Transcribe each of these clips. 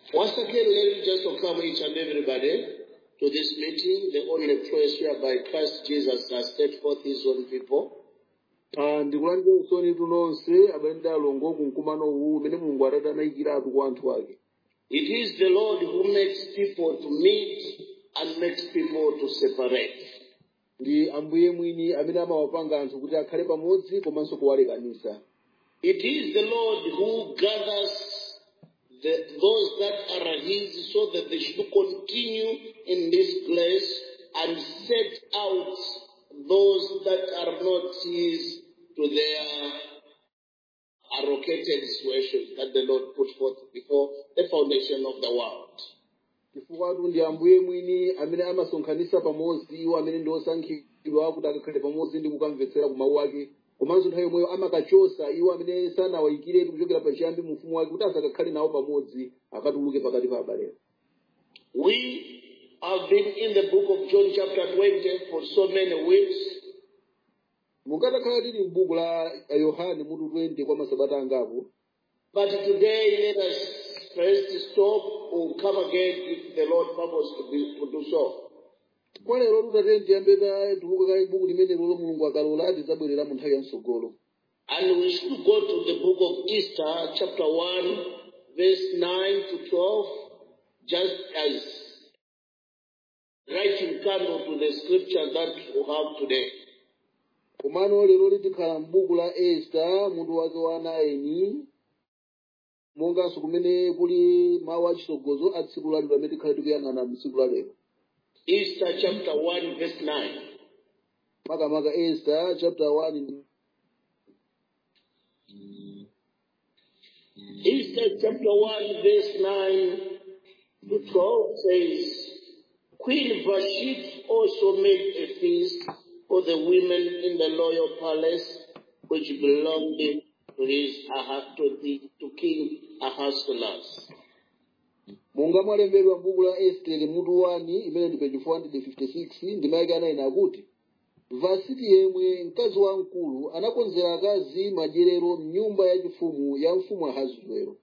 Once again, let me just welcome each and everybody to this meeting, the only place whereby Christ Jesus has set forth his own people. Ah, ndikulandira usoni tunonse abale ndi alongo ku mkumano uwu umene mulungu atati anayikiratu kwa anthu ake It is the Lord who makes people to meet and makes people to separate. ndi ambuye mwini amene amawapanga anthu kuti akhale pamodzi komanso kuwalekanisa It is the Lord who gathers the, those that are his so that they should continue in this place and set out those that are not his to their allocated situation that the Lord put forth before the foundation of the world. chifukwatu ndi ambuye mwini amene amasonkhanisa pamodzi iwo amene ndi osankhidwa kuti akakhale pamodzi ndi kukamvetsera ku mawu ake komanso nthawi yomweyo amakachosa iwo amene sanawayikiretu kuchokera pachiyambi mu ufumu wake kuti asakakhale nawo pamodzi akatuluke pakati pa abalewo We have been in the book of John chapter 20 for so many weeks. mukatakhala tili m'buku la yohane mutu 20 kwa masabata angapo But today, let us first stop or come again if the Lord purpose to, be, to do so. kwa lero tutatene tiyambe ta tuluka kale buku limenelo lo mulungu akalola tizabwerera mu nthawi ya msogolo And we should go to the book of Easter, chapter 1, verse 9 to 12, just as writing candle to the scripture that we have today. komano lero litikhala m'buku la esta mutu wake wa 9 monganso kumene kuli mawu achisogozo a tsiku la lero amene tikhale tikuyang'ana mtsiku la lero Easter, chapter 1, verse 9. makamaka esta chapter 1 Easter chapter 1, verse 9 to 12 says, Queen Vashti also made a feast for the women in the royal palace, which belonged to his Aha- to, the, to King Ahasuerus. monga mwalembedwa m'buku la estere mutu 1 imene ndi page 456 ndima yake anayi akuti vasiti yemwe mkazi wamkulu anakonzera akazi madyerero m'nyumba yachifumu ya mfumu ahasuero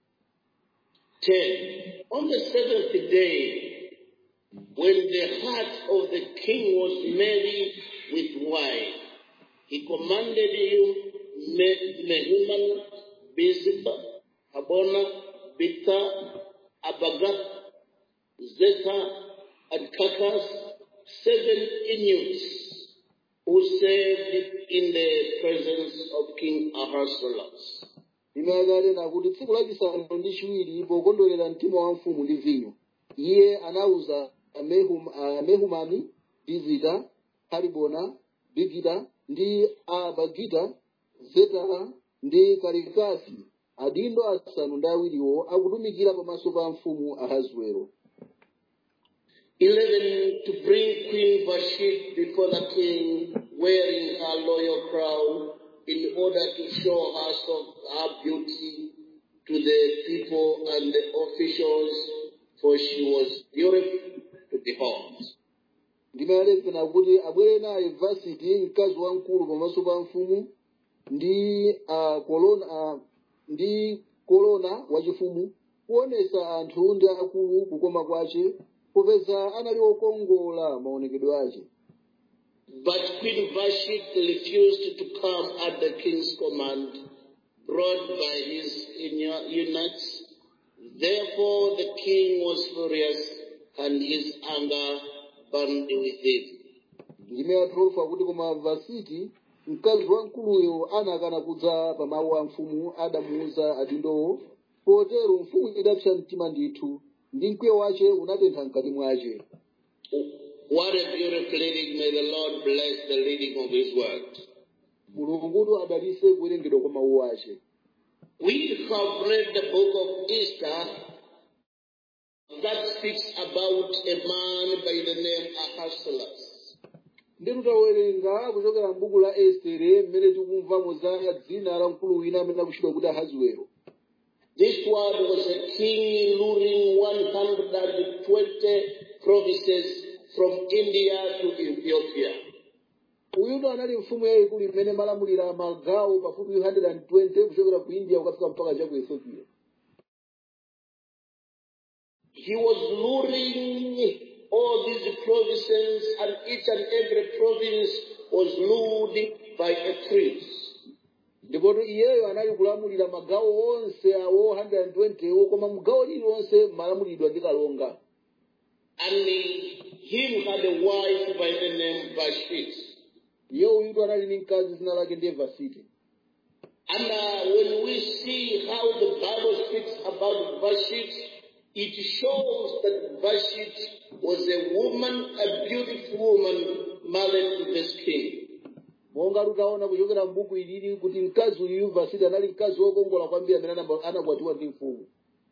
10. On the seventh day, when the heart of the king was merry with wine, he commanded him Me- Mehuman, Biztha, Habona, Bita, Abagath, Zeta, and Kakas, seven Inuits, who served in the presence of King Ahasuerus. imayakale nakuti tsiku lachisanu ndi chiwiri pokondwerera mtima wa mfumu ndi vinyo iye anawuza Mehum- ah, mehumani bizita haribona bigita ndi abagita zetara ndi karikasi adindo asanu ndi awiriwo akutumikira pamaso pa mfumu ahasuero 11 to bring Queen Vashti before the king wearing her royal crown in order to show herself her beauty to the people and the officials, for she was beautiful to behold. ndimayalefena kuti abwere naye vasiti mkazi wamkulu pamaso pa mfumu ndi uh, kolona uh, ndi kolona wachifumu kuonesa anthu ndi akulu kukoma kwace popeza anali okongola maonekedwe ace But Queen Vashti refused to come at the king's command, brought by his eunuchs. Therefore the king was furious, and his anger burned within. ndime ya 12 akuti koma vasiti mkazi wamkuluyo anakana kudza pa mawu a mfumu adamuuza adindowo potero mfumu idapsa mtima ndithu ndi mkwiyo wace unatentha mkati mwace What a beautiful reading. May the Lord bless the reading of his word. mulungutu adalise kuwerengedwa kwa mawu ace We have read the book of Esther that speaks about a man by the name Ahasuerus. ndi tutawerenga kuchokera m'buku la estere mmene tikumvamo za dzina la mkulu wina amene akutchedwa kuti ahasuero This one was a king ruling 120 provinces from India to Ethiopia. uyuno anali mfumu yayikulu imene malamulira magawo pafupi 120 kuchokera ku india kukafika mpaka cha ku ethiopia he was luring all these provinces, and each and every province was ruled by a prince. ndipo iyeyo anali kulamulira magawo onse awo 120 wo koma mgawo lililonse malamulidwa ndi kalonga And him had a wife by the name Vashti. iye uyutu anali ndi mkazi zina lake ndiye vasiti And uh, when we see how the Bible speaks about Vashti, it shows that Vashti was a woman, a beautiful woman, married to this king. monga tutaona kuchokera m'buku ilili kuti mkazi uyu vasiti anali mkazi wokongola kwambiri amene anamba- anakwatiwa ndi mfumu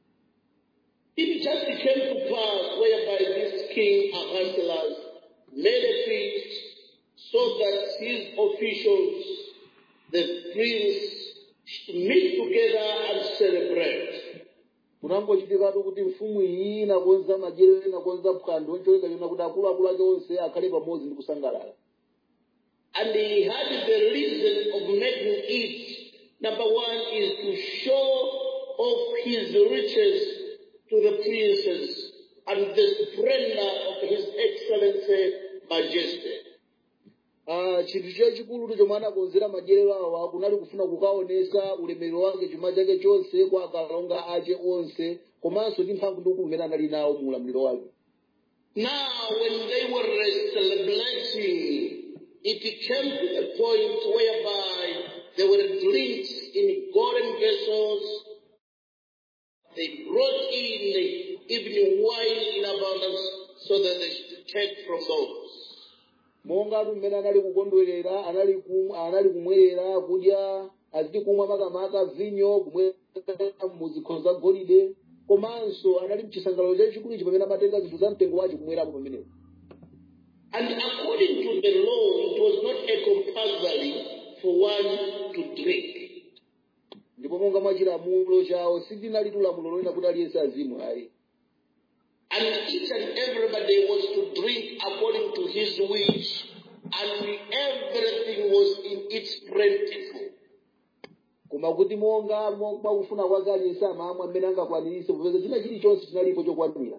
It just came to pass whereby this king Ahasuerus made a feast so that his officials, the prince, should meet together and celebrate. kunangochitikatu kuti mfumu iyi inakonza madyerero inakonza phwando ncholinga chona kuti akuluakulu ake onse akhale pamodzi ndi kusangalala And he had the reason of making it. Number one is to show off his riches to the princes and the splendor of his excellency majesty. Ah, chinthu chachikulutu chomwe anakonzera madyerero awa kunali kufuna kukaonesa ulemerero wake chuma chake chonse kwa akalonga ake onse komanso ndi mphamvu ndi ukulu umene anali nawo mu ulamuliro wake Now, when they were celebrating, it came to a point whereby there were drinks in golden vessels. They brought in even wine in abundance so that they should take from those. monga tu mmene anali kukondwerera anali kum, anali kumwerera kudya aziti kumwa makamaka vinyo kumwera muzikhozo za golide komanso anali mchisangalalo chachikulu ichi pamene amatenga zinthu za mtengo wacho kumwerapo pamenepo And according to the law, it was not a compulsory for one to drink. ndipo monga mwa chilamulo chawo silinali lamulo lonena kuti aliyense azimwe ayi And each and everybody was to drink according to his wish, and everything was in its plentiful. koma kuti monga mo- mwakufuna kwake aliyense amamwa mmene angakwanirise popeza china chilichonse chinalipo chokwanira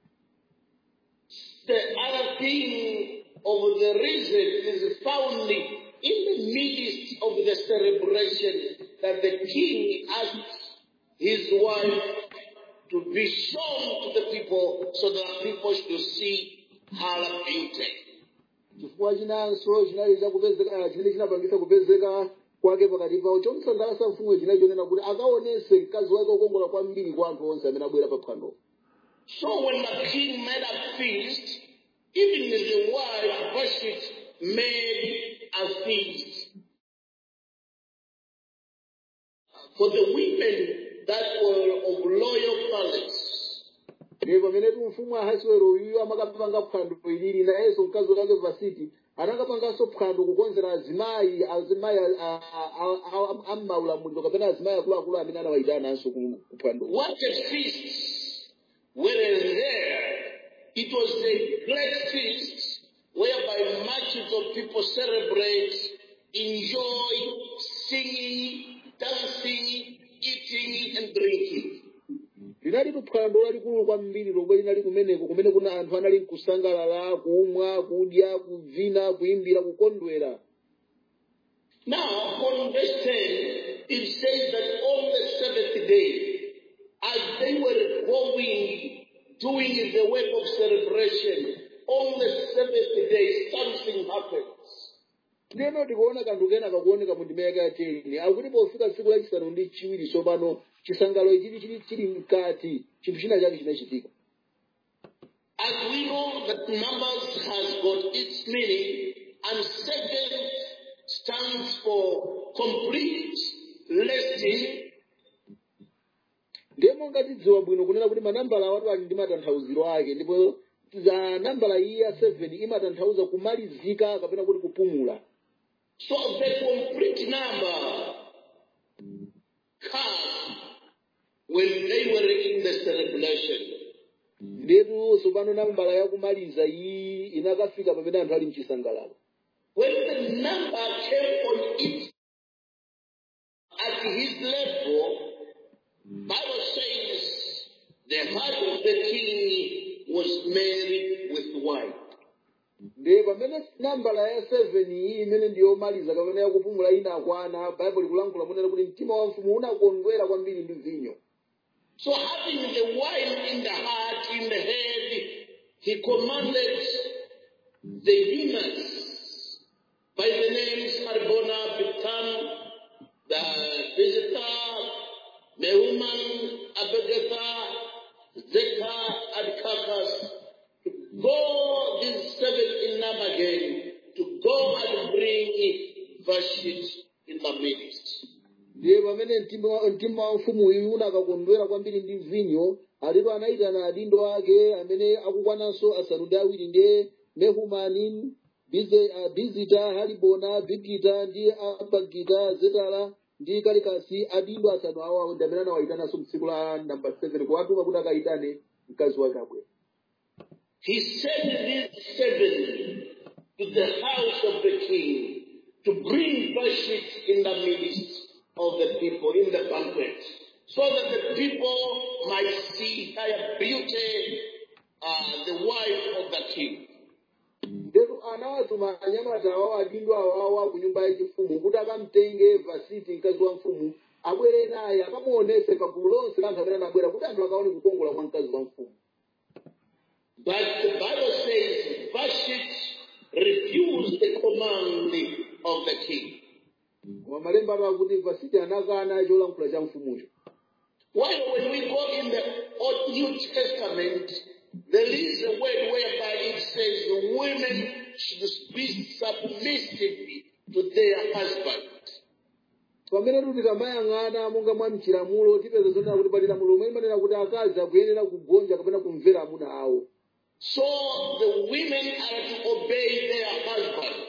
The other thing of the reason is found in the midst of the celebration that the king asked his wife to be shown to the people so that people should see her beauty. chifukwa chinanso chinali chakupezeka chimene chinapangisa kupezeka kwake pakati pawo chomsangalatsa mfumu chinali chonena kuti akaonese mkazi wake wokongola kwambiri kwa anthu onse amene abwera pa phwando So when the king made a feast, even the wife Vashti made a feast for the women that were of loyal palace. ndipo pamene tu mfumu ahasiwero uyuyo amakapanga phwando ilili nayenso mkazi wake vasiti anakapanganso phwando kukonzera azimayi azimayi am'maulamuliro kapena azimayi akuluakulu amene anawayitananso ku ku phwando What a feast! Were there, it was a great feast whereby masses of people celebrate, enjoy, singing, dancing, eating, and drinking. linali phwando lalikulu kwambiri lomwe linali kumeneko kumene kuna anthu anali kusangalala kumwa kudya kuvina kuyimbira kukondwera Now, on verse 10, it says that on the seventh day, as they were going, doing the work of celebration, on the seventh day, something happens. ndeno tikuona kanthu kena kakuoneka mu ndima yake yateni akuti pofika tsiku lachisanu ndi chiwiri tsopano chisangalo ichi chili chili mkati chinthu china chake chinachitika As we know that numbers has got its meaning, and seven stands for complete listing, ndiye monga tidziwa bwino kunena kuti manambala awatu ali ndi matanthauziro ake ndipo za nambala iyi ya 7 imatanthauza kumalizika kapena kuti kupumula so the complete number comes when they were in the celebration. ndetu tsopano nambala yakumaliza iyi inakafika pamene anthu ali mchisangalalo When the number came on it at his level, Bible says the heart of the king was married with wine. ndi pamene nambala ya 7 iyi imene ndiyomaliza kapena yakupumula inakwana baibulo ikulankhula munena kuti mtima wa mfumu unakondwera kwambiri ndi vinyo So having the wine in the heart, in the head, he commanded the eunuchs by the names Harbona, Bitan, the visitor, Mehuman, Abegatha, Zeka, and Kakas, to go, these seven in number again, to go and bring Vashit in the midst. ndiye pamene mtima wa- mtima wa mfumu uyu unakakondwera kwambiri ndi vinyo alipo anayitana adindo ake amene akukwananso asanu ndi awiri ndiye mehumani Bize- ah, bizita halibona bigita ndi abagita zetala ndi kalikasi adindo asanu awa ndi amene anawayitananso mtsiku la namba 7 kuwatuma kuti akayitane mkazi wake abwera He sent these seven to the house of the king to bring Vashti in the midst of the people in the banquet, so that the people might see her beauty, uh, the wife of the king. ndetu anawatuma anyamata awawo adindo awawa ku nyumba yachifumu kuti akamtenge vasiti mkazi wa mfumu abwere naye akamuonese pagulu lonse la anthu amene anabwera kuti anthu akaone kukongola kwa mkazi wa mfumu But the Bible says Vashti refused the command of the king. koma malemba atu akuti vasiti anakana cholankhula cha mfumucho While when we go in the Old New Testament, there is a word whereby it says the women should be submissive to their husband. pamene tuti tamayang'ana monga mwa mchilamulo tipeza zonena kuti pali lamulo lomwe limanena kuti akazi akuyenera kugonja kapena kumvera amuna awo So the women are to obey their husband.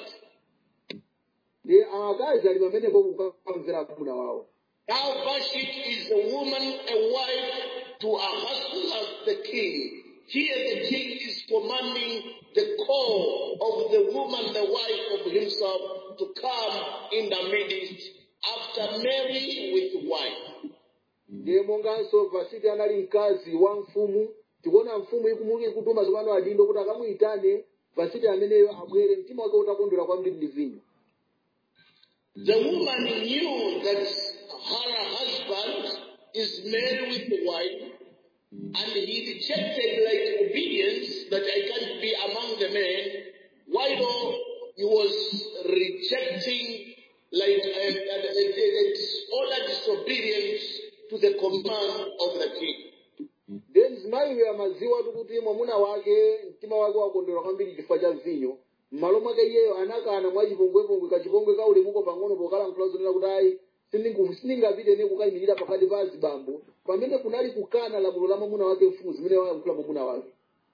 ndi akazi ali pamenepo kukamvera amuna wawo Now Vashti is a woman, a wife to a husband of the king. Here the king is commanding the call of the woman, the wife of himself, to come in the midst after Mary with wife. ndiye monganso vasiti anali mkazi wa mfumu tikuona mfumu ikumuli kutuma tsopano adindo kuti akamuyitane vasiti ameneyo abwere mtima wake utakondwera kwambiri ndi vinyo The woman knew that her husband is married with the wife, and he rejected like obedience that I can't be among the men, while he was rejecting like a, a, a, a disorder, disobedience to the command of the king. ndiye mzimayiyo amadziwa tu kuti mwamuna wake mtima wake wakondwera kwambiri chifukwa cha vinyo m'malo mwake iyeyo anakana mwa chipongwepongwe kachipongwe ka ulemuko pang'ono pokalankhula zonena kuti ayi sindingu- sindingapite ne kukayimirira pakati pa azibambo pamene kunali kukana lamulo la mwamuna wake mfumu zimene wayankhula mwamuna wake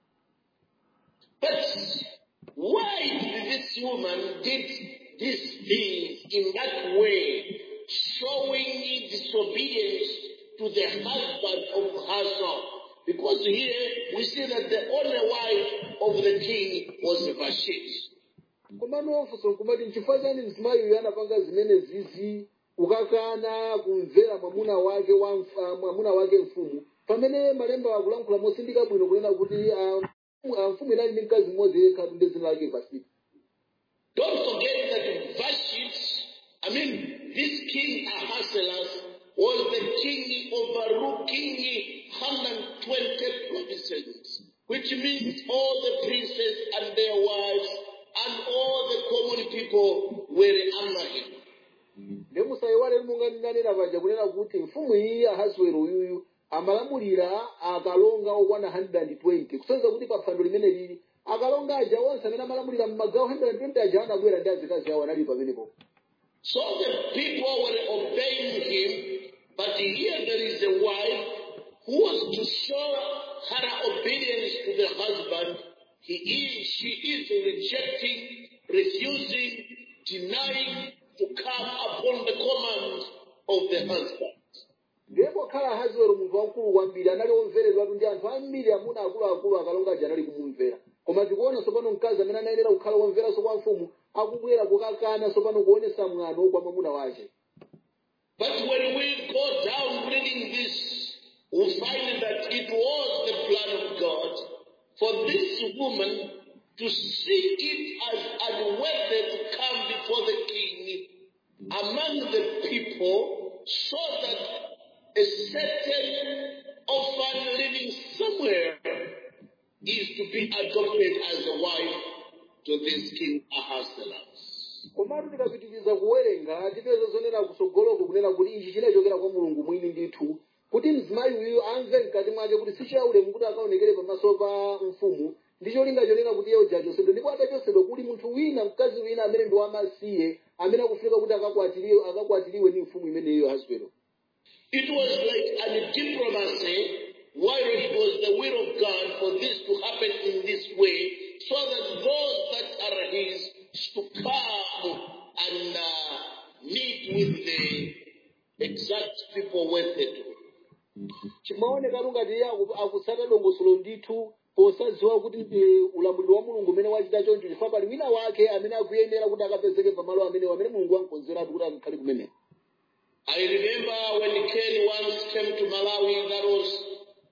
But why did this woman did these things in that way, showing disobedience to the husband of herself? Because here we see that the only wife of the king was Vashti. komano ofuso nkumati nchifukwa chani mzimayiyo anapanga zimene zizi kukakana kumvera mwamuna wake wa mf- ah, mwamuna wake mfumu pamene malemba akulankhula mosindika bwino kunena kuti ah, mfumu- ah, mfumu inali ndi mkazi mmodzi yekha ndi dzina lake vasiti Don't forget that Vashti, I mean, this king Ahasuerus was the king overlooking 120 provinces, which means all the princes and their wives and all the common people were under him. ndi musayiwale monga ndinanena paja kunena kuti mfumu iyi ahasuero uyuyu amalamulira akalonga okwana 120 kusonyeza kuti pa phwando limene lili akalonga aja onse amene amalamulira mmagawo 120 aja anabwera ndi azikazi awo anali pamenepo So the people were obeying him, but here there is a wife who was to show her obedience to the husband. He is, she is rejecting, refusing, denying to come upon the command of the husband. ndiye pokhala ahasuero munthu wamkulu kwambiri anali omveredwatu ndi anthu ambiri amuna akuluakulu akalonga aja anali kumumvera koma tikuona tsopano mkazi amene anayenera kukhala womveranso kwa mfumu akubwera kukakana tsopano kuonesa mwano kwa mwamuna wake But when we go down reading this we find that it was the plan of God for this woman to see it as unworthy to come before the king among the people so that a certain orphan living somewhere is to be adopted as a wife to this king Ahasuerus. komatu tikapitiriza kuwerenga tipeza zonena kutsogoloko kunena kuti ichi chinachokera kwa mulungu mwini ndithu kuti mzimayi uyu amve mkati mwake kuti si chaulemu kuti akaonekere pamaso pa mfumu ndi cholinga chonena kuti iye achosedwe ndipo atachosedwa kuli munthu wina mkazi wina amene ndi wamasiye amene akufika kuti akakwatiriwe akakwatiriwe ndi mfumu imeneyo Ahasuero It was like a diplomacy while it was the will of God for this to happen in this way so that those that are his to come and uh, meet with the exact people worthy to. chimaonekatu ngati iye aku- akutsata dongosolo ndithu posadziwa kuti ndi ulamuliro wa mulungu umene wachita choncho chifukwa pali wina wake amene akuyenera kuti akapezeke pamalo amenewo amene mulungu wamukonzeratu kuti akakhale kumeneko I remember when Ken once came to Malawi, that was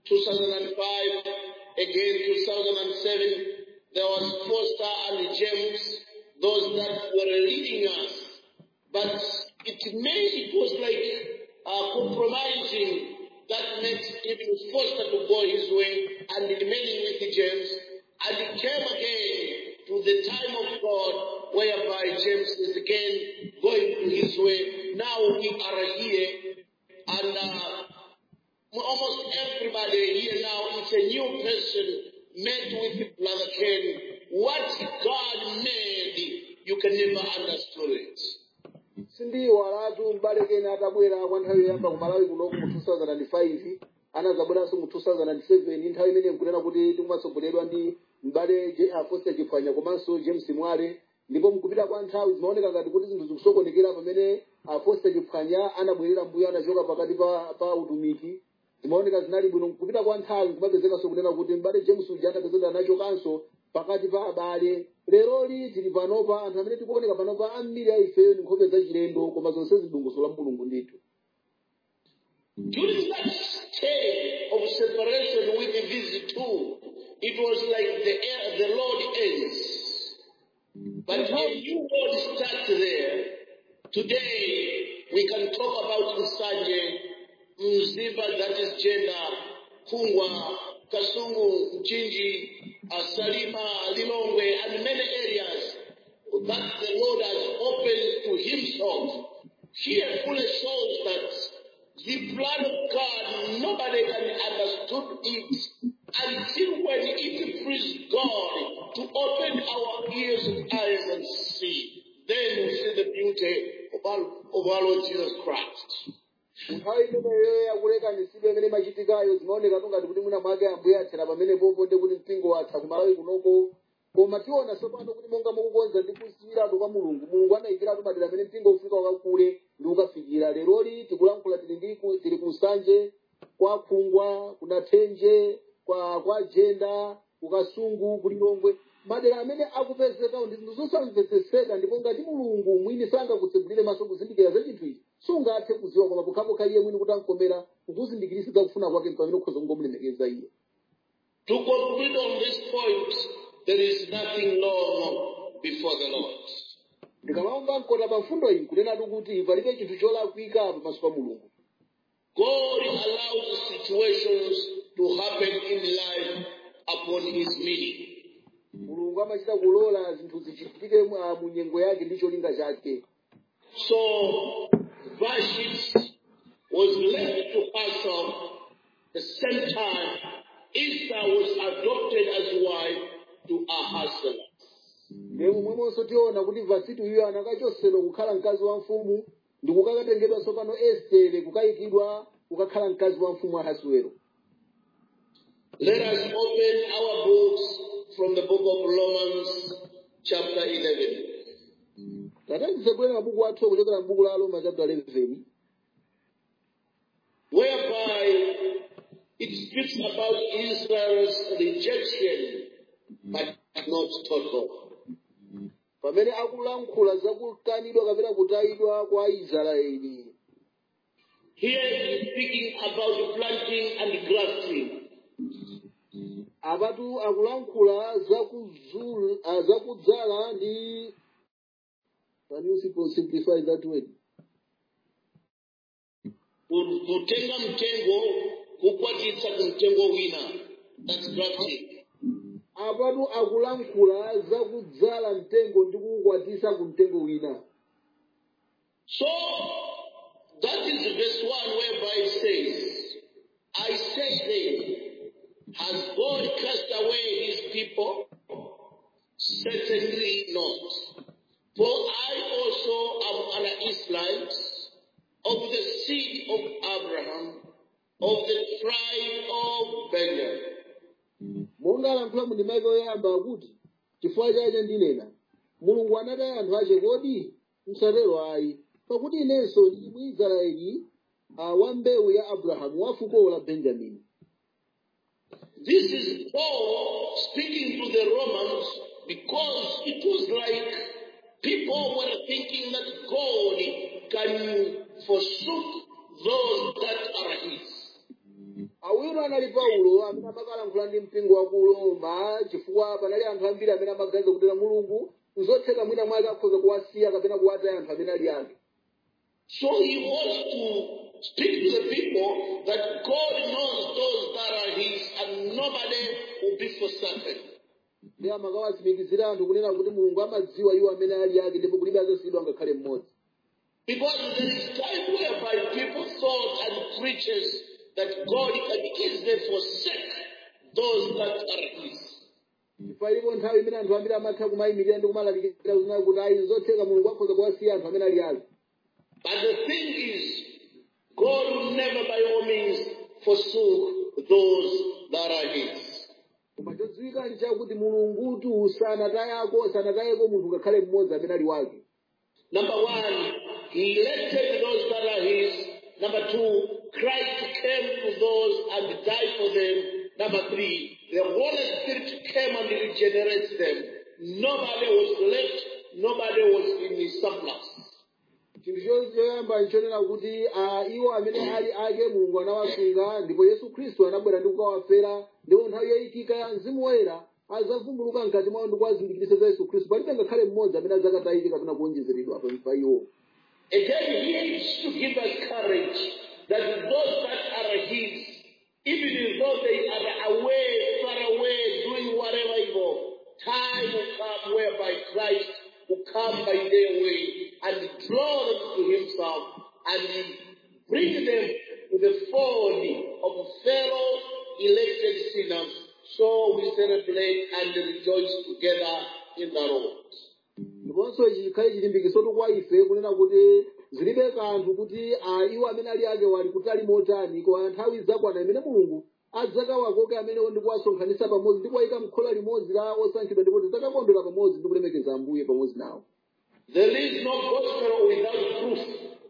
2005, again 2007, there was Foster and James, those that were leading us. But it made, it was like uh, compromising that makes even Foster to go his way and remaining with James. And it came again to the time of God whereby James is again going to his way. Now we are here and uh, almost everybody here now is a new person met with Brother Ken. What God made, you can never understand it. sindiyiwalatu m'bale kena atabwera kwa nthawi yoyamba ku malawi kunoku mu 2005 anazabweranso mu 2007 nthawi imene nkunena kuti tikumatsogoledwa ndi m'bale Je- ah, foster chiphwanya komanso james mwale ndipo mkupita kwa nthawi zimaoneka ngati kuti zinthu zikusokonekera pamene ah, foster chiphwanya anabwerera mbuyo anachoka pakati pa, pa utumiki zimaoneka zinali bwino kupita kwa nthawi kumapezekanso kunena kuti m'bale james uja anapezeka anachokanso pakati pa abale leroli tili panopa anthu amene tikuoneka panopa ambiri a ifeyo ndi nkhope zachilendo koma zonse zidongoso la mulungu ndithu During that stay of separation with these two, it was like the, the Lord ends. But when you Lord start there, today we can talk about Nsanje, Mziba, that is gender, Kungwa, Kasungu, Mchinji, uh, Salima, Lilongwe, and many areas that the Lord has opened to Himself. Here fully shows that the plan of God, nobody can understood it until when it pleased God to open our ears and eyes and see. Then we see the beauty of our, of our Lord Jesus Christ. nthawi imeneyo yakuleka misibe imene imachitikayo zimaoneka tungati kuti mwina mwake ambuye athera pamenepopo ndi kuti mpingo watha kumalawi kunoko koma tiona tsopano kuti monga mukukonza ndi kusiyiratu kwa mulungu mulungu anayikiratu madera amene mpingo ufika wakakule ndi ukafikira leroli tikulankhula tili ndi ku- tili ku nsanje kwa khungwa kuna thenje kwa kwa jenda kukasungu kulilongwe madera amene akupezekawo ndi zinthu zosamvetseseka ndipo ngati mulungu mwini sangakutsegulire maso kuzindikira za chinthu ichi sungathe kuziwa koma pokhapokha iye mwini kuti ankomera kukuzindikiritsa kufuna kwake pamene ukhoza kungomulemekeza iye To conclude on this point, there is nothing long before the Lord. ndikamamva mkota pa mfundo iyi kunenatu kuti palibe chinthu cholakwika pamaso pa mulungu God allows situations to happen in life upon His meaning. mulungu amachita kulola zinthu zichitike mu- mu nyengo yake ndi cholinga chake So Vashti was left to herself the same time Esther was adopted as wife to Ahasuerus. ndiye momwemonso tiona kuti vasiti uyo anakachosedwa kukhala mkazi wa mfumu ndi kukakatengedwa tsopano estere kukayikidwa kukakhala mkazi wa mfumu ahasuero Let us open our books from the book of Romans, chapter 11. tatatize mabuku athu kuchokera mbuku la roma chapter 11 whereby it speaks about Israel's rejection, but not total. pamene akulankhula za kukanidwa kapena kutayidwa kwa israeli Here he's speaking about planting and grafting. apatu akulankhula zakuzul- ah, zakudzala ndi can you simple- simplify that word Ku- Kutenga mtengo, kukwatitsa kumtengo wina. That's grafting. apatu akulankhula zakudzala mtengo ndi kuukwatisa ku mtengo wina So that is verse 1 whereby it says, I say then, has God cast away his people? Certainly not. For I also am an Israelite of the seed of Abraham, of the tribe of Benjamin. monga alankhula mu ndima yake yoyamba akuti chifukwa chake ndinena mulungu anataya anthu ache kodi msatero ayi pakuti inenso ndili mwisraeli uh, wa mbewu ya abrahamu wa fuko la benjamini This is Paul speaking to the Romans because it was like people were thinking that God can forsook those that are his. awiro anali paulo amene amakalankhula ndi mpingo wa ku roma chifukwa panali anthu ambiri amene amaganiza kuti mulungu nzotheka mwina mwake akhoza kuwasiya kapena kuwataya anthu amene ali ake So he wants to speak to the people that God knows those that are his and nobody will be forsaken. ndi amakawatsimikizira anthu kunena kuti mulungu amadziwa iwo amene ali ake ndipo kulibe azasiyidwa ngakhale mmodzi Because there is time whereby people thought and preachers that God can easily forsake those that are his. palipo nthawi imene anthu ambiri amatha kumayimirira ndi kumalalikira kunena kuti ayi zotheka mulungu akhoza kuwasiya anthu amene ali ake But the thing is, God will never by all means forsook those that are his. koma chodziwika ndi chakuti mulungutu sanatayako sanatayeko munthu ngakhale mmodzi amene ali wake Number one, he elected those that are his. Number two, Christ came to those and died for them. Number three, the Holy Spirit came and regenerates them. Nobody was left, nobody was in his surplus. chinthu cho- choyamba nchonena kuti ah, iwo amene ali ake mulungu anawasunga ndipo yesu khristu anabwera ndi kukawafera ndipo nthawi yoyikika ya mzimu woyera azavumbuluka mkati mwawo ndi kuwazindikiritsa za yesu khristu palibe ngakhale mmodzi amene adzakatayike kapena kuonjezeredwa pa pa iwo Again, here is to give us courage that those that are his, even though they are away, far away, doing whatever evil, time will come whereby Christ will come by their way and draw them to himself and bring them to the fold of fellow elected sinners. So we celebrate and rejoice together in the Lord. ndiponso chikhale chilimbikitso kwa ife kunena kuti zilibe kanthu kuti ah, iwo amene ali ake wali kutali motani koma nthawi zakwana imene mulungu adzakawakoke amenewo ndi kuwasonkhanitsa pamodzi ndi kuwayika m'khola limodzi la osankhidwa ndipo tidzakakondwera pamodzi ndi kulemekeza ambuye pamodzi nawo There is no gospel without proof.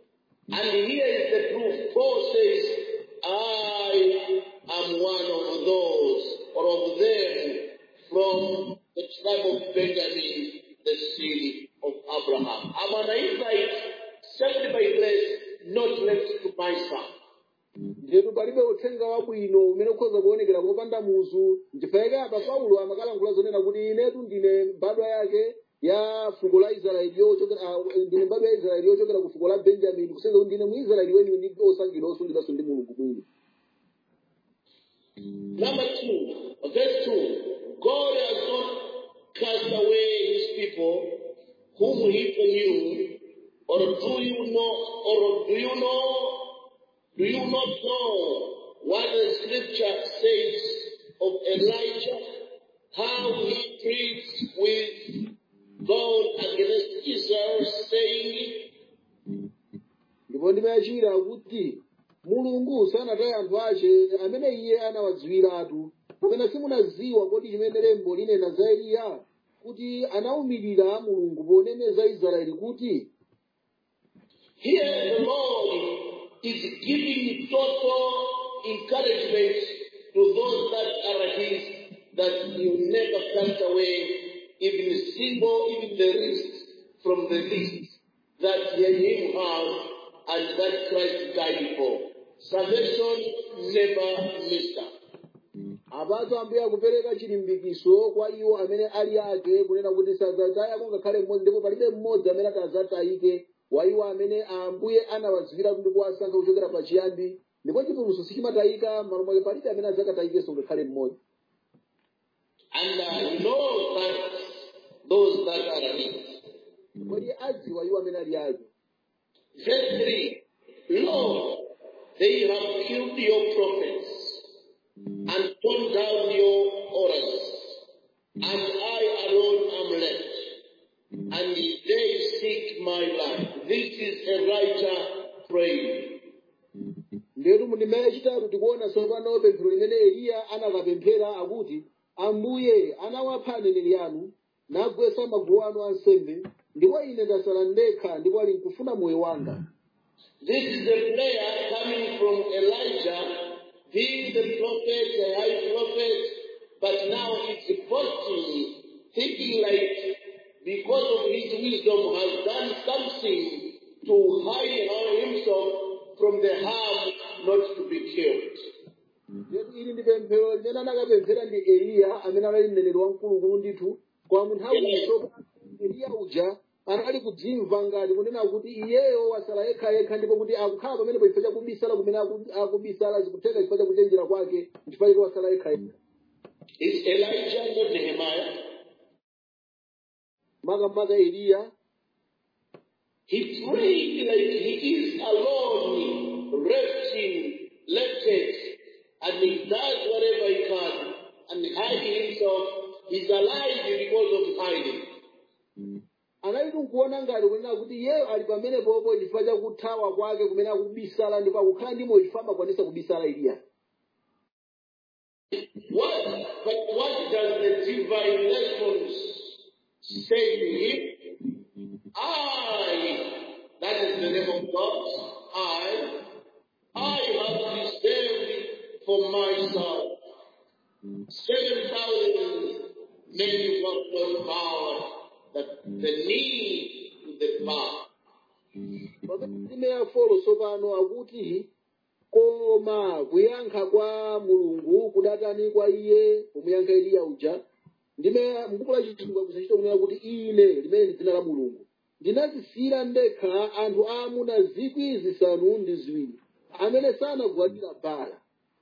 And here is the proof. Paul says, I am one of those, or of them, from the tribe of Benjamin, the seed of Abraham. I'm an Israelite, saved by grace, not left to myself. ndetu palibe uthenga wabwino umene ukhoza kuonekera popanda muzu ndifaika apa paulo amakalankhula zonena kuti inetu ndine mbadwa yake ya fuko la israeli yochokera ah, ndine mbadwa ya israeli yochokera ku fuko la benjamini kusenzera kuti ndine muisraeli weniweni ndi osankhidwa osungidwanso ndi mulungu mwini Number two, verse two, God has not cast away his people whom he foreknew, or do you know, or do you know, do you not know what the scripture says of Elijah, how he preached with God against Israel, saying, ndipo ndimayachira kuti mulungu sanataya anthu ache amene iye anawadziwiratu kapena simunaziwa kodi chimene lembo linena za eliya kuti anawumirira mulungu poneneza israeli kuti Here the Lord is giving total encouragement to those that are his, that you never cast away even a single, even the least from the least, that ye him have and that Christ died for. Salvation never missed up. apatu ambuye akupereka chilimbikiso kwa iwo amene ali ake kunena kuti sadzatayako ngakhale mmodzi ndipo palibe mmodzi amene atazatayike wa iwo amene ambuye anawazikira kuti kuwasankha kuchokera pachiyambi ndipo chipulumutso sichimatayika m'malo mwake palibe amene adzakatayikenso ngakhale mmodzi And uh, know that those that are rich. kodi adziwa iwo amene ali ake Verse 3 Lord, they have killed your prophets and torn down your altars, and I alone am left, and they seek my life. This is Elijah praying. ndetu mundime yachitatu tikuona tsopano pemphero limene eliya anakapemphera akuti ambuye anawapha aneneri anu nagwetsa maguwa anu ansembe ndipo ine ndasala ndekha ndipo ali nkufuna moyo wanga This is a prayer coming from Elijah, being the prophet, the high prophet, but now it's boasting, thinking like because of his wisdom has done something to hide himself from the harm not to be killed. Yetu ili ndi pemphero limene anakapemphera ndi eliya amene anali mneneri wamkulukulu ndithu kwa munthawi iso eliya uja anali kudzimva ngati kunena kuti iyeyo wasala yekha yekha ndipo kuti akukhala pamenepo chifukwa chakubisala kumene aku- akubisala zikutheka chifukwa chakuchenjera kwake chifukwa chake wasala yekha yekha Is Elijah not Nehemiah? makamaka eliya He prayed like he is alone, resting, lifted, and he does whatever he can and hiding himself. He's alive because of hiding. analitu nkuona ngati kunena kuti iyeyo ali pamenepopo chifukwa chakuthawa kwake kumene akubisala ndipo akukhala ndi moyo chifukwa amakwanisa kubisala eliya What, but what does the divine response say to him? I, that is the name of God, I, I have reserved for myself seven thousand men of power that the need to the power. pamene ya folo tsopano akuti koma kuyankha kwa mulungu kudatani kwa iye kumuyankha eliya uja ndime mbuku la chithunga kusachita kunena kuti ine limene ndi dzina la mulungu ndinazisiyira ndekha anthu aamuna zikwi zisanu ndi ziwiri amene sanagwadira bala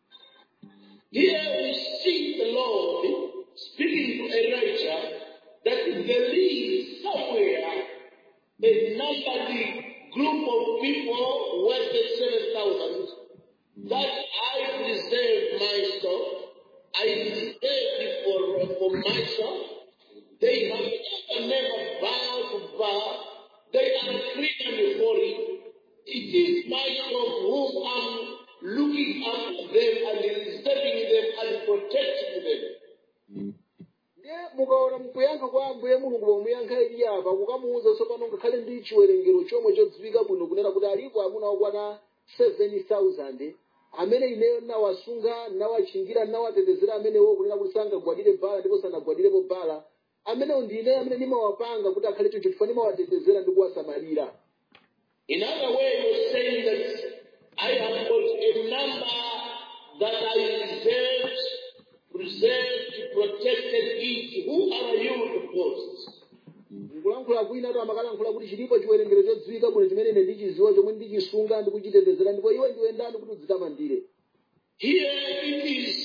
Here we see the Lord speaking to Elijah that there is somewhere a numbered group of people worth the 7,000 that I preserve myself. I reserve it for, for myself. They have never, never bowed to bow. They are clean and holy. It is myself whom I'm looking after them and reserving them and protecting them. ndiye mukaona mukuyankha kwa ambuye mulungu pomuyankha eliya apa kukamuwuza tsopano ngakhale ndi chiwerengero chomwe chodziwika bwino kunena kuti alipo amuna okwana 7000 amene ineyo nawasunga nawachingira nawatetezera amenewo kunena kuti sangagwadire bala ndipo sanagwadirepo bala amenewo ndi ineyo amene ndimawapanga kuti akhale choncho chifukwa ndimawatetezera ndi kuwasamalira In other words, you're saying that I have got a number that I reserved, preserved, protected it. Who are you to boast? nkulankhula kwina to amakalankhula kuti chilipo chiwerengero chodziwika bwino chimene ine ndichiziwa chomwe ndichisunga ndikuchitetezera ndipo iwe ndiwe ndani kuti udzitamandire Here it is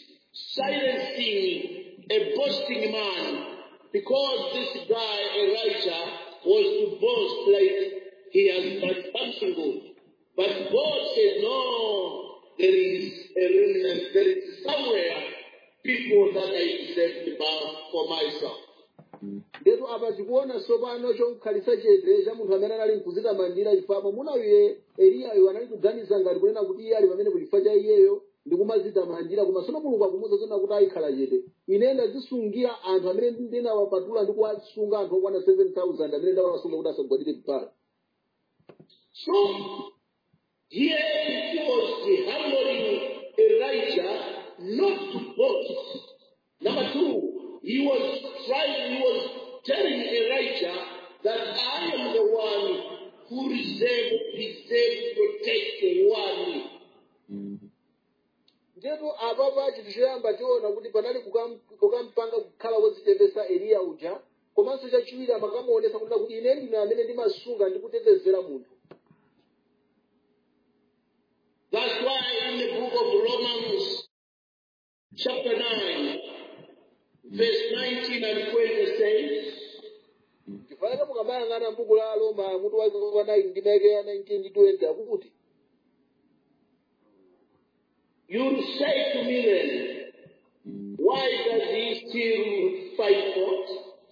silencing a boasting man because this guy, Elijah, was to boast like he has done something good. But God says, no, there is a remnant, there is somewhere people that I reserved for myself. ndetu apa tikuona tsopano chomkhalitsa chete cha munthu amene anali mkudzitamandira chifukwa munawiye eliyayo anali kuganiza ngati kunena kuti iye ali pamene chifukwa cha iyeyo ndi kumadzitamandira koma tsono mulungu akumuwuza zona kuti ayikhala chete ine ndadzisungira anthu amene ndinawapatula ndi kuwasunga anthu okwana 7000 amene ndawasunga kuti asagwadire bala So, here it was humbling Elijah not to boast. Number two, he was trying, he was telling Elijah that I am the one who reserve, preserve, protect the one. ndipo apapa chinthu choyamba tiona kuti panali kukam- kukampanga kukhala wodziteteza eliya uja komanso chachiwiri amakamuonesa kunena kuti ine ndine amene ndimasunga ndi kutetezera munthu That's why in the book of Romans, chapter 9, verse 19 and 20 says, chifukwa mukamayang'ana m'buku la roma mutu wake wa 9 ndi maike ya 19 ndi 20 akuti You'll say to me then, why does he still fight for?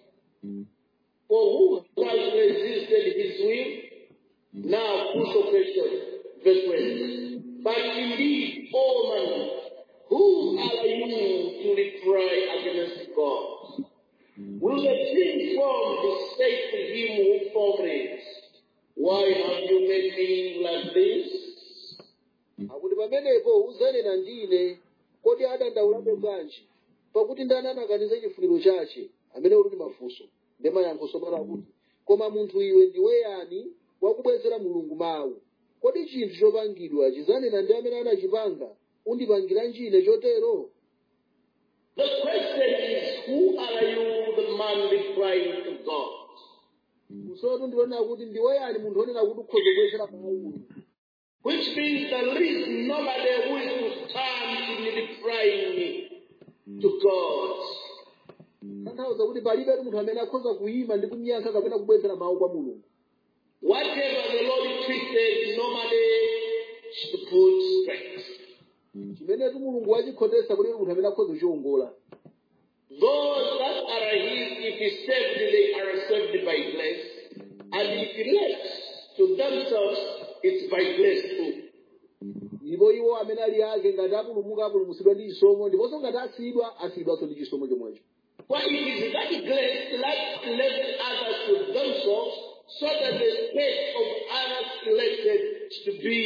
For who has resisted his will? Now, crucial question, verse 20. But indeed, O man, who are you to reply against God? Will the thing formed be said to him who formed it? Why have you made me like this? akuti pamenepo uzanena ndine kodi adandaulabe bwanji pakuti ndani anakaniza chifuniro chache amene uli ndi mafunso ndi mayankho somala akuti koma munthu iwe ndiwe yani wakubwezera mulungu mawu kodi chinthu chopangidwa chizanena ndi amene anachipanga undipangira njine chotero The question is, who are you, the man replying to God? kusotu ndionena kuti ndiwe yani munthu onena kuti ukhoza kubwezera mawu Which means there is nobody who is to stand in replying to God. tanthauza kuti palibe munthu amene akhoza kuyima ndi kumyankha kapena kubwezera mawu kwa mulungu Whatever the Lord twisted, nobody should put straight. chimenetu mulungu wachikhotesa kuti munthu amene akhoza kuchiwongola Those that are his, if he saved, they are saved by grace. And if he left to themselves, it's by grace too. ndipo iwo amene ali ake ngati apulumuka apulumutsidwa ndi chisomo ndiponso ngati asiyidwa asiyidwanso ndi chisomo chomwecho Well, it is that grace that left others to themselves so that the state of others elected to be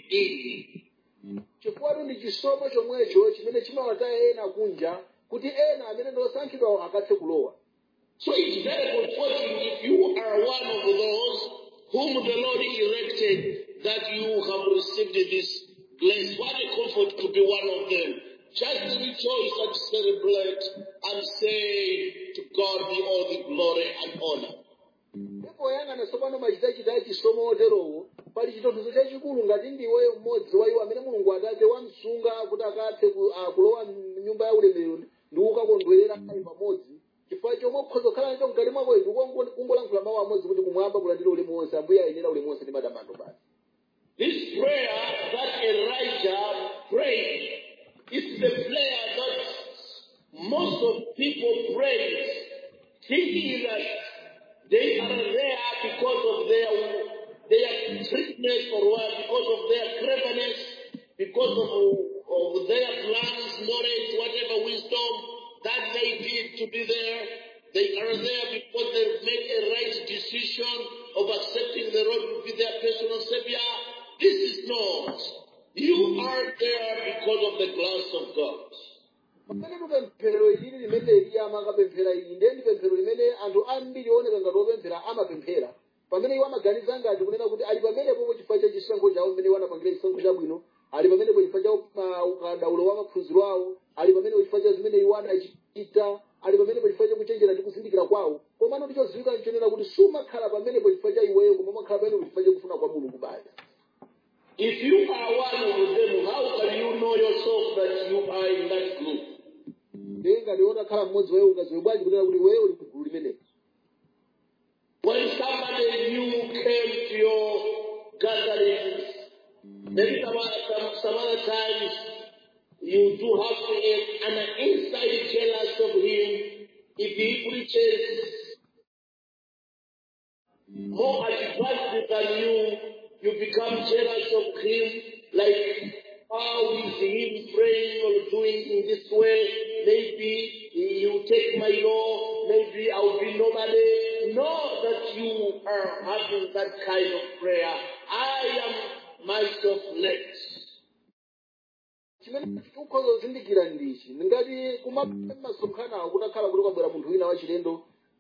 in. chifukwa ndi chisomo chomwecho chimene chimawataya ena kunja kuti ena amene ndi osankhidwawo akathe kulowa So it's very comforting if you are one of those whom the Lord elected that you have received this grace. What a comfort to be one of them. Just rejoice and celebrate and say to God be all the glory and honor. ndipo yang'ana tsopano machitachita chisomo oterowo pali chitonthozo chachikulu ngati ndiweyo mmodzi wa iwo amene mulungu atate wamsunga kuti akathe ku- ah, kulowa mnyumba ya ulemerero ndi kukakondwerera naye pamodzi chifukwa chomwe ukhoza kukhala nacho mkati mwako ichi kungolankhula mawu amodzi kuti kumwamba kulandira ulemu wonse ambuye ayenera ulemu wonse ndi matamando basi This prayer that Elijah prayed is the prayer that most of people pray, thinking that they are there because of their their trickiness or what, because of their cleverness, because of, of their plans, knowledge, whatever wisdom that may be to be there. They are there because they make a right decision of accepting the Lord to be their personal savior. This is not. You are there because of the grace of God. pamene pemphero ilili limene eliya amakapemphera ili ndiye ndi pemphero limene anthu ambiri ooneka ngati opemphera amapemphera pamene iwo amaganiza ngati kunena kuti ali pamenepo chifukwa cha chisankho chawo mmene iwo anapangira chisankho chabwino ali pamenepo chifukwa cha ma- ukadaulo wa maphunziro awo ali pamenepo chifukwa cha zimene iwo anachita ali pamenepo chifukwa cha kuchenjera ndi kuzindikira kwawo komano ndichodziwika nchonena kuti sumakhala pamenepo chifukwa cha iweyo koma umakhala pamenepo chifukwa cha kufuna kwa mulungu basi If you are one of them, how can you know yourself that you are in that group? ndiye ngati wotakhala mmodzi wayo ungadziwe bwanji kunena kuti iweyo uli mgulu limeneli When somebody new came to your gatherings, maybe some, some, some other times you do have a, an inside jealous of him if he preaches more advanced than you, you become jealous of him, like how is him praying or doing in this way? Maybe you take my law, maybe I'll be nobody. Know that you are having that kind of prayer. I am myself led. chimene tikhoza kuzindikira ndichi ngati kumasonkhanawo kutakhala kuti kwabwera munthu wina wachilendo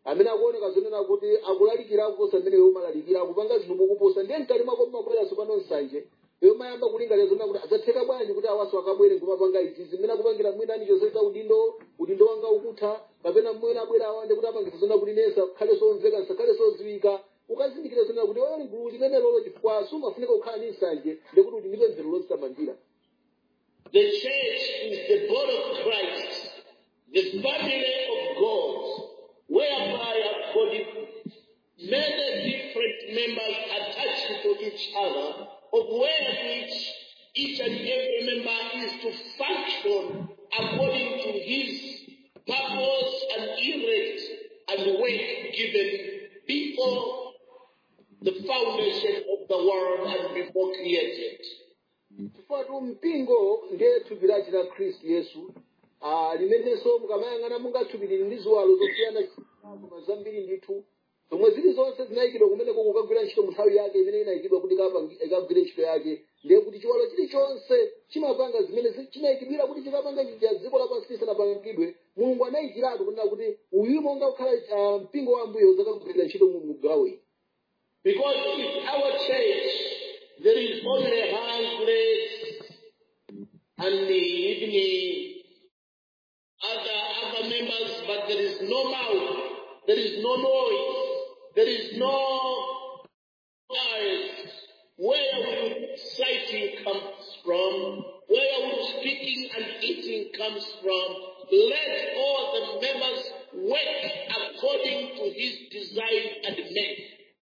amene akuoneka zonena kuti akulalikira kuposa amene iwe umalalikira akupanga zinthu mokuposa ndiye mkati mwako mmabweranso pano nsanje iwe mayamba kulingalira zonena kuti adzatheka bwanji kuti awaso akabwere nkumapanga izi zimene akupangira mwina ani chosesa udindo udindo wanga ukutha kapena mwina abwera awande kuti apangisa zonena kuti nesa khale somveka nsakhale sodziwika ukazindikira zonena kuti oyo ligulu limene lolo chifukwa sumafunika kukhala ndi nsanje ndikuti kuti ndipe mvero lozitamandira The church is the body of Christ, the family of God, whereby have got many different members attached to each other, of where which each and every member is to function according to his purpose and erect and work given before the foundation of the world and before created. chifukwa tu mpingo ndiye thupi lachi la khristu yesu ah, limenenso mukamayang'ana mungathupiriri ndi ziwalo zosiyana koma zambiri ndithu zomwe zili zonse zinayikidwa kumeneko kukagwira ntchito mu nthawi yake imene inayikidwa kuti ikapangi- ikagwire ntchito yake ndiye kuti chiwalo chilichonse chimapanga zimene zi- chinayikidwira kuti chikapanga chija dziko lapansi lisanapangidwe mulungu anayikiratu kunena kuti uyu monga kukhala ah, mpingo wa ambuye uzakagwirira ntchito mu mugawo iyi Because in our church, there is only hands, legs, and the even other, other members, but there is no mouth, there is no noise, there is no eyes. Where will sighting comes from? Where will speaking and eating comes from? Let all the members work according to his design and make.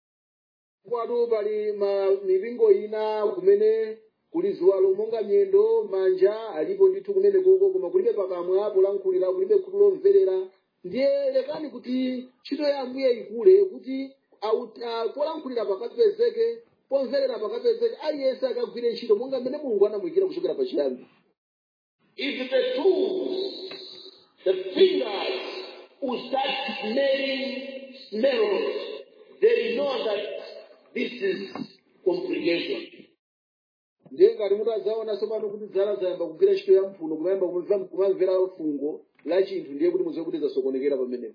kwatu pali ma mipingo ina kumene kuli ziwalo monga miyendo manja alipo ndithu kumene koko koma kulibe pakamwa polankhulira kulibe khutu lomverera ndiye lekani kuti ntchito ya ambuye ikule kuti au- ah, polankhulira pakapezeke pomverera pakapezeke aliyense akagwire ntchito monga mmene mulungu anamuyikira kuchokera pachiyambi If the tools, the fingers will start smelling smells, they know that this is congregation. ndiye ngati mutazaonanso pano kuti zala zayamba kugwira ntchito ya mphuno kumayamba kumva- kumamvera fungo la chinthu ndiye kuti muziwe kuti zasokonekera pamenepo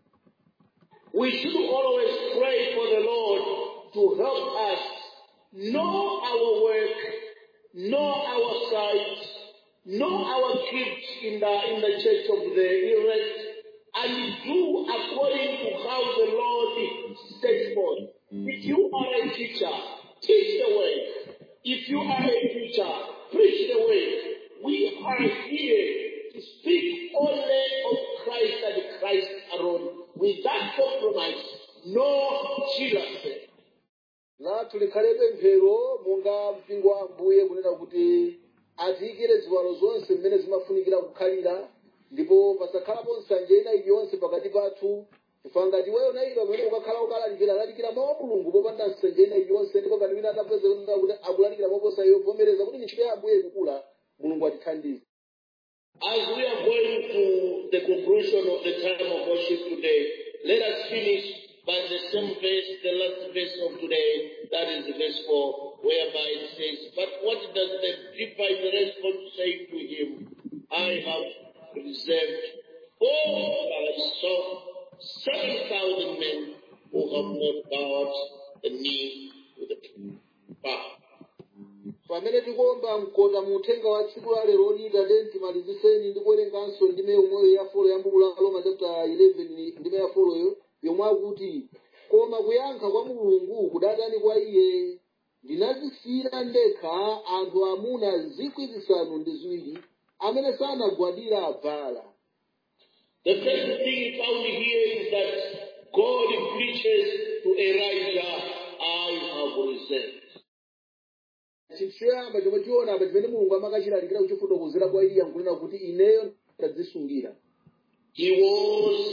We should always pray for the Lord to help us know our work, know our site, know our gifts in the in the church of the elect, and do according to how the Lord sets forth. If you are a teacher, teach the way. If you are a preacher, preach the way. We are here to speak only of Christ and Christ alone, without compromise, no jealousy. lathu likhalebe mphero monga mpingo wa ambuye kunena kuti atiyikire ziwalo zonse mmene zimafunikira kukhalira ndipo pasakhalapo nsanje ina iliyonse pakati pathu chifukwa ngati iweyo nayipa pamene ukakhala ukalalikira lalikira mawu a mulungu popanda nsanje ina iliyonse ndipo ngati wina atapeza kunena kuti akulalikira moposa iyo vomereza kuti ntchito ya ambuye ikukula mulungu atithandize As we are going to the conclusion of the time of worship today, let us finish by the same verse, the last verse of today, that is verse 4, whereby it says, But what does the divine response say to him? I have reserved for myself seven thousand men who have not bowed the knee to the bow. pamene tikuomba mkota mu uthenga wa tsiku la lero lita tenti maliziseni ndi kuwerenganso ndime yomweyo ya folo ya mbuku la roma chapter 11 ndime ya foloyo yomwe akuti koma kuyankha kwa mulungu kudatani kwa iye ndinazisiyira ndekha anthu amuna zikwi zisanu ndi ziwiri amene sanagwadira abvala The first thing found here is that God preaches to Elijah, I have reserved. chinthu choyamba chomwe tiona apa chimene mulungu amakachilalikira kuchifotokozera kwa iye nkunena kuti ineyo ndadzisungira He was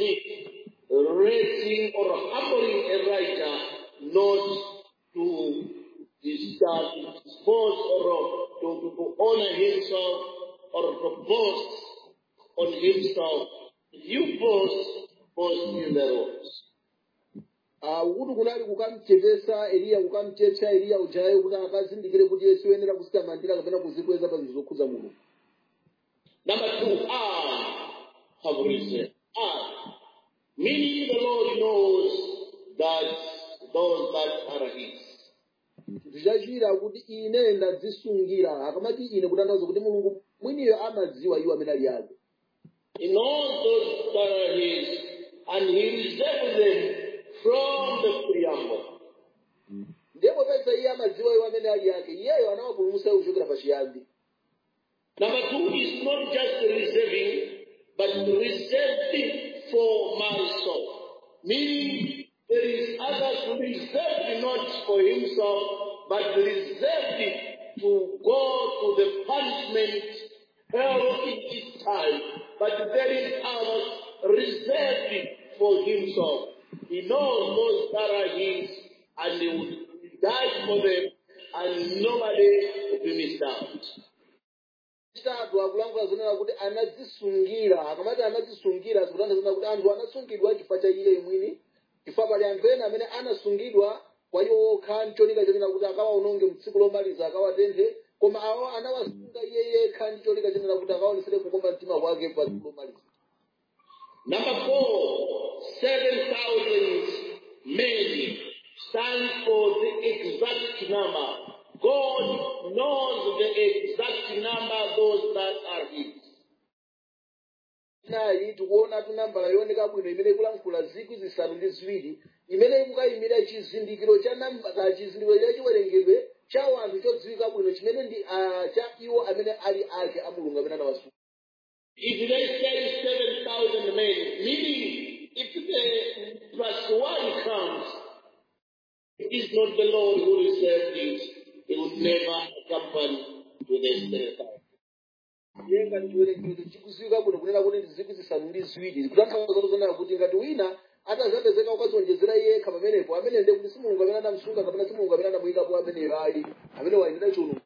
raising or humbling Elijah not to discharge, dispose or to, to, to honor himself or to boast on himself. If you boast, boast in the Lord. Ah, ukuti kunali kukamchepesa eliya kukamchetcha eliya ujayo kuti akazindikire kuti yesu oyenera kudzitamandira kapena kuzikweza pa zinthu zokhudza mulungu Number two, I have reserved. I. Meaning the Lord knows that those that are his. chinthu chachira kuti ine ndadzisungira akamati ine kutanthauza kuti mulungu mwiniyo amadziwa iwo amene ali ake He knows those that are his, and he reserves them from the preamble. ndipo pesa iye amadziwa iwo amene ali ake iyeyo anawapulumutsa iwo kuchokera pachiyambi Number two is not just reserving, but reserving for my soul. Meaning, there is others reserved not for himself, but reserved to go to the punishment, hell in its time. But there is others reserved for himself. He knows those that are his, and he will die for them, and nobody will be missed out. chitatu akulankhula zonena kuti anadzisungira akamati anadzisungira zikutanthauza kuti anthu anasungidwa chifukwa cha iye mwini chifukwa pali anthu ena amene anasungidwa kwa iwo okha ncholinga chonena kuti akawaononge mtsiku lomaliza akawatenthe koma awo anawasunga iye yekha ndi cholinga chonena kuti akaonesere kukomba mtima kwake pa tsiku lomaliza Number four, 7,000 men stands for the exact number. God knows the exact number those that are his. nayi tikuona tunambala yooneka bwino imene ikulankhula zikwi zisanu ndi ziwiri imene ikukayimira chizindikiro cha namba chizindikiro cha chiwerengedwe cha wanthu chodziwika bwino chimene ndi ah, cha iwo amene ali ake a mulungu amene anawasunga If they say 7,000 men, meaning if the plus one comes, it is not the Lord who reserved it. He would never accompany to the 7,000. iye ngati chiwerengedwe chikudziwika bwino kunena kuti ndi zikwi zisanu ndi ziwiri kutanthauza zonena kuti ngati wina atazapezeka ukazonjezera yekha pamenepo amene ndiye kuti si mulungu amene anamusunga kapena si mulungu amene anamuyikapo ameneyo ali amene wayendera chiwuno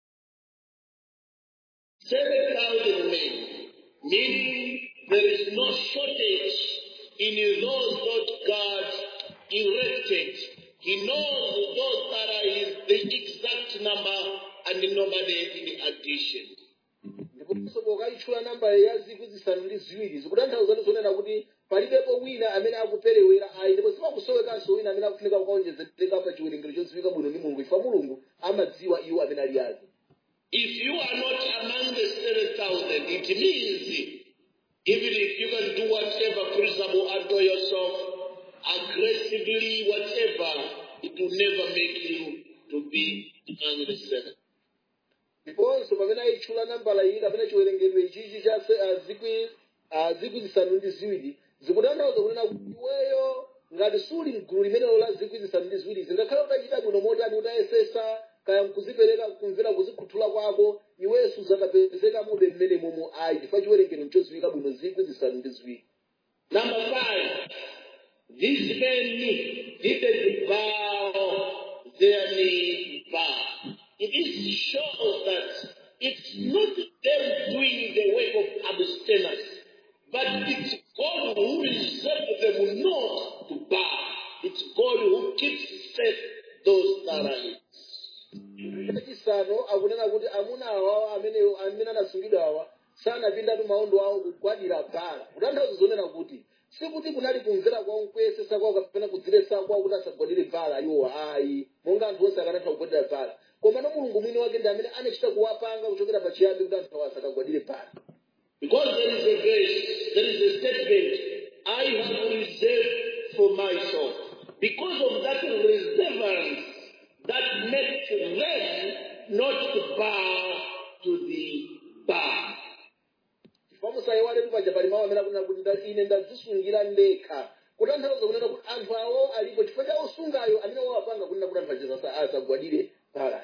7,000 men, meaning there is no shortage in those that God erected. He knows those that are his, the exact number and nobody in addition. ndiponso pokayitchula namba ya zikwi zisanu ndi ziwiri zikutanthauza ndi zonena kuti palibepo wina amene akuperewera ayi ndipo sipakusowekanso wina amene akufunika kukaonjezereka pa chiwerengero chodziwika bwino ndi mulungu chifukwa mulungu amadziwa iwo amene ali ake If you are not among the 7,000, it means even if you can do whatever principle unto yourself, aggressively, whatever, it will never make you to be among the seven. ndiponso pamene ayitchula nambala iyi kapena chiwerengedwe ichichi cha se- ah, zikwi ah, zikwi zisanu ndi ziwiri zikutanthauza kunena kuti iweyo ngati suli mgulu limenelo la zikwi zisanu ndi ziwiri zingakhale utachita bwino motani utayesesa kaya mkuzipereka kumvera kuzikhuthula kwako iwenso zakapezeka mube mmene momo ayi chifukwa chiwerengero nchodziwika bwino zikwi zisanu ndi ziwiri Number five, these men didn't bow their knee bow. It shows that it's not them doing the work of abstinence, but it's God who reserved them not to bow. It's God who keeps safe those that are his. chachisanu akunena kuti amuna awawo amene amene anasungidwa awa sanapindatu maondo awo kugwadira bhala kutanthauza zonena kuti sikuti kunali kumvera kwawo kuyesesa kwawo kapena kudzilesa kwawo kuti asagwadire bhala iwo ayi monga anthu onse akanatha kugwadira bhala koma no mulungu mwini wake ndi amene anachita kuwapanga kuchokera pachiyambi kuti anthu awo asakagwadire bhala Because there is a verse, there is a statement, I have reserved for myself. Because of that reservance, that makes them not to bow to the bar. chifukwa musayiwale paja pali mawu amene akunena kuti nda- ine ndadzisungira ndekha kutanthauza kunena kuti anthu awo alipo chifukwa cha osungayo amene wawapanga kunena kuti anthu achisa asagwadire bhala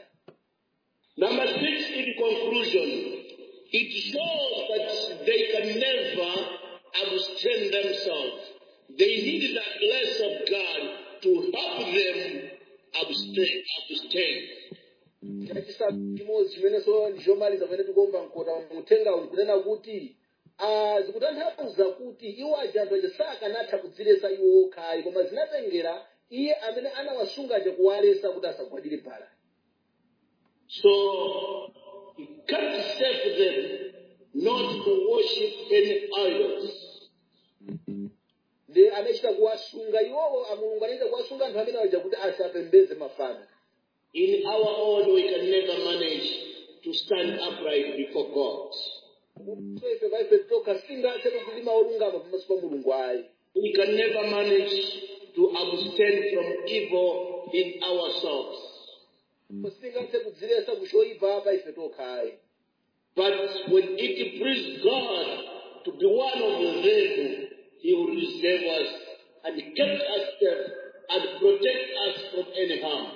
Number six, in conclusion, it shows that they can never abstain themselves. They need the grace of God to help them abstain. abstain. chachisanu chimodzi chimenenso ndichomaliza pamene tikuomba mkota muthenga uyu kunena kuti ah, zikutanthauza kuti iwo aja anthu aja sakanatha kudzilesa iwo okhayi koma zinatengera iye amene anawasungaja kuwalesa kuti asagwadire bhala So he can't save them not to worship any idols. nde anachita kuwasunga iwowo a mulungu anachita kuwasunga anthu amene aja kuti asapembeze mafano In our own, we can never manage to stand upright before God. so ife paife tokha singathe kulima olungama pamaso pa mulungu ayi We can never manage to abstain from evil in ourselves. singathe kudzilesa kuchoyipa pa ife tokha ayi But when it pleases God to be one of them, He will reserve us and keep us safe and protect us from any harm.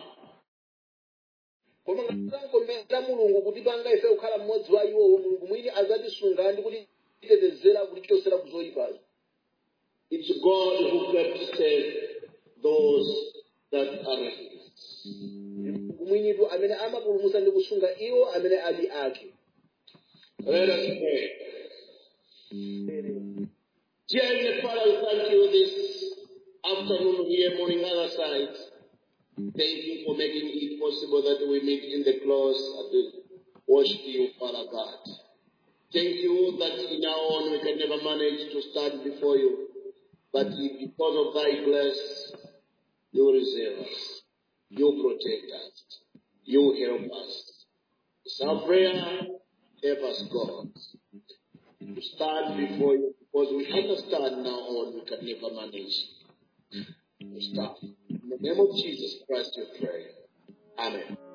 koma ngatankomera mulungu kuti panga ife kukhala mmodzi wa iwowo mulungu mwini azatisunga ndi kutitetezera kutichosera kuzoyipazo It's God who kept safe those that are His. mulungu mwinitu amene amapulumutsa ndi kusunga iwo amene ali ake Let us pray. Dear Heavenly Father, we thank you this afternoon here, morning, other side. Thank you for making it possible that we meet in the close and worship you, Father God. Thank you that in our own we can never manage to stand before you, but because of thy grace, you reserve us, you protect us, you help us. It's our prayer, help us, God, to stand before you, because we understand now on we can never manage to stand. In the name of Jesus Christ we pray. Amen.